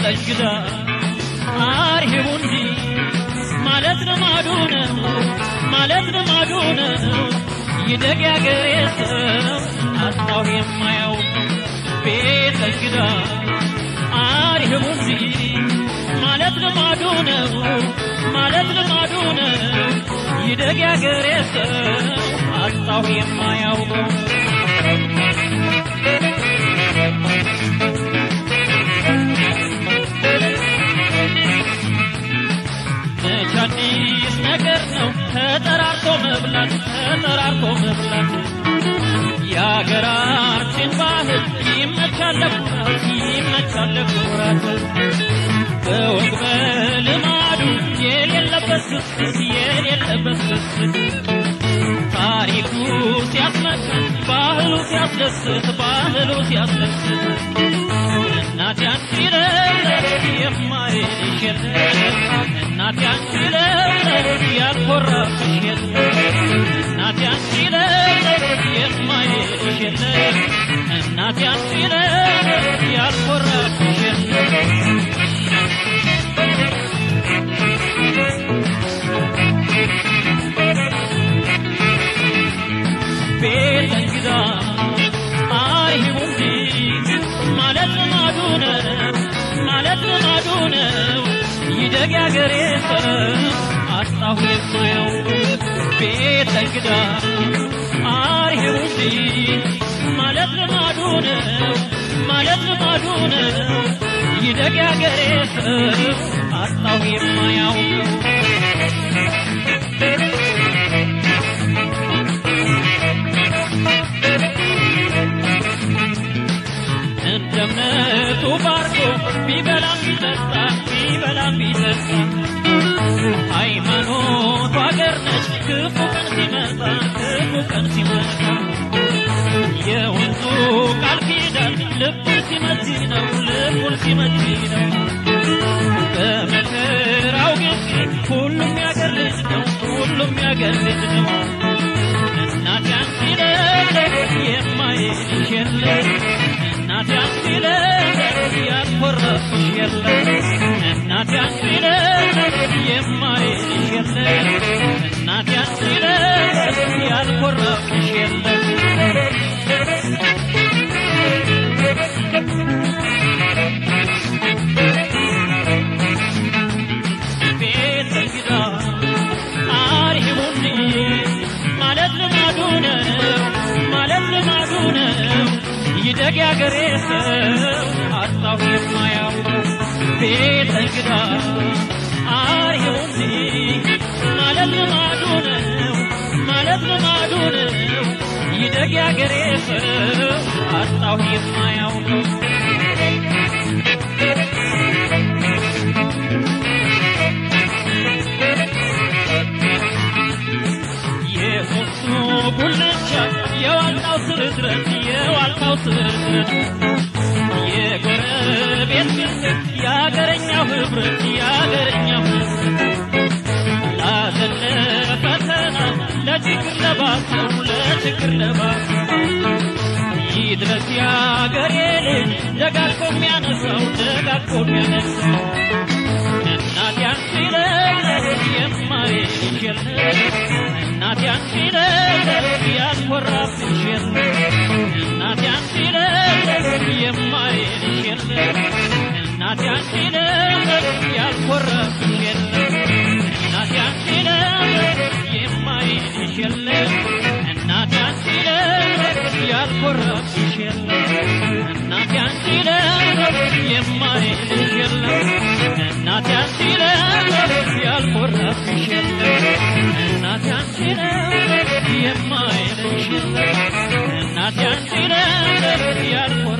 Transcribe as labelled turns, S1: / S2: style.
S1: እንግዳ አርሂቡ እንጂ ማለት ልማዱ ነው ማለት ልማዱ ነው ይደግ ያገሬ ሰው አጣሁ የማያውቅ ቤት እንግዳ አርሂቡ እንጂ ማለት ልማዱ ነው ማለት ልማዱ ነው ይደግ ያገሬ ሰው አጣሁ የማያውቀው መች አዲስ ነገር ነው ተጠራርቶ መብላት ተጠራርቶ መብላት የአገራችን ባህል ይመቻል ለኩራት ይመቻል ለኩራት በወግ በልማዱ የሌለበት ስስት የሌለበት ስስት ታሪኩ ሲያስመክር ባህሉ ሲያስደስት ባህሉ ሲያስደስት እናት ያንቺ ለለት የማይልሽ የለም እናት ያንቺ ለለት ያልኮራብሽ የለም እናት ያንቺ ለለት የማይልሽ የለም እናት ያንቺ ለለት ያልኮራብሽ የለም ቤት እንግዳ አርሂቡ እንጂ ማለት ልማዱ ነው ማለት ልማዱ ነው ይደግ ያገሬ ሰው አጣሁ የማያውቅ ቤት እንግዳ አርሂቡ እንጂ ማለት ልማዱ ነው ማለት ልማዱ ነው ይደግ ያገሬ ሰው አጣሁ የማያውቀው እንደ እምነቱ ባርኮ ቢበላም ቢጠጣ ቢበላም ቢጠጣ ሃይማኖቱ አገር ነች ክፉ ቀን ሲመጣ ክፉ ቀን ሲመጣ የወንዙ ቃል ኪዳን ልቡን ሲመቲ ነው ልቡን ሲመቲ ነው በመከራው ጊዜ ሁሉም ያገር ልጅ ነው ሁሉም ያገር ልጅ ነው እናት ያንቺ ለለት የማይልሽ የለም እናት ያንቺ ለለት ያልኮረብሽ የለም እናት ያንቺ ለለት የማይልሽ የለም እናት ያንቺ ለለት ያልኮረብሽ የለም ቤት እንግዳ አርሂቡኒ ማለት ልማዱ ነው ማለት ልማዱ ነው ይደግ ያገሬ ሰው አጣሁ የማያውቀው ቤት እንግዳ አርሂቡኒ ማለት ልማዱ ነው ማለት ልማዱ ነው ይደግ ያገሬ ሰው አጣሁ የማያውቀው የሶስቱ ጉልቻ የዋልታው ስርዝረት የዋልታው ስርዝረት የጎረቤት ፍቅር የአገረኛው ህብረት የአገረኛው ህብረት ላዘነ ፈተና ለችግር ለባሰው ለችግር ለባሰው ይድረስ የአገሬ ልጅ ደጋግፎ የሚያነሳው ደጋግፎ የሚያነሳው እናት ያንቺ ለለት የማይልሽ የለም እናት ያንቺ ለለት ያልኮራብሽ የለም እናት ያንቺ ለለት የማይልሽ የለም እናት ያንቺ ለለት ያልኮራብሽ የለም እናት ያንቺ ለለት የማይልሽ የለም እናት ያንቺ ለለት ያልኮራብሽ የለም እናት ያንቺ ለለት የማይልሽ የለም እናት ያንቺ ለለት ያልኮራብሽ የለም እናት ያንቺ ለለት የማይልሽ የለም እናት ያንቺ ለለት ያልኮራ